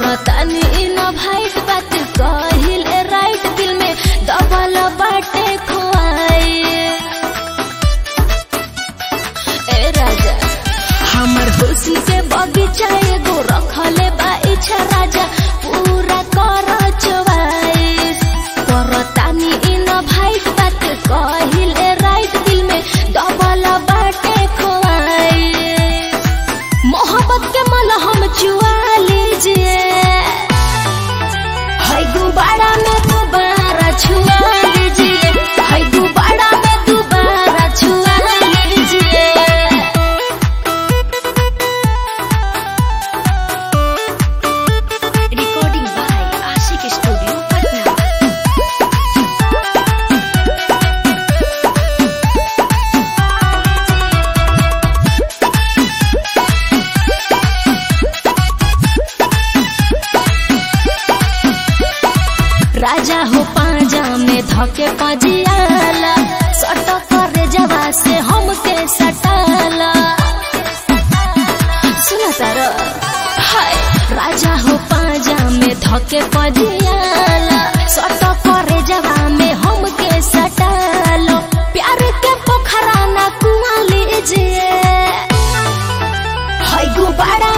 करतानी न भाइट बात कहिल राइट दिल में दबल बाटे खोआई ए राजा हमर खुशी के बगीचा एगो रखले बा इच्छा राजा पूरा कर चवाइस करतानी न भाइट बात कहिल राइट दिल में दबल बाटे खोआई मोहब्बत के मलहम चुआ लीजिए है गुब्बारा में दोबारा छुआ लीजिए है गुब्बारा में दोबारा छुआ लीजिए recording by Ashiq studio Patna राजा हो पाजा में धके पजियाला सट करे जवा से हमके सटाला सुना तार हाय राजा हो पाजा में धके पजियाला सट करे जवा में हमके सटालो प्यार के पोखरा ना कुआ लीजिए है गुब्बारा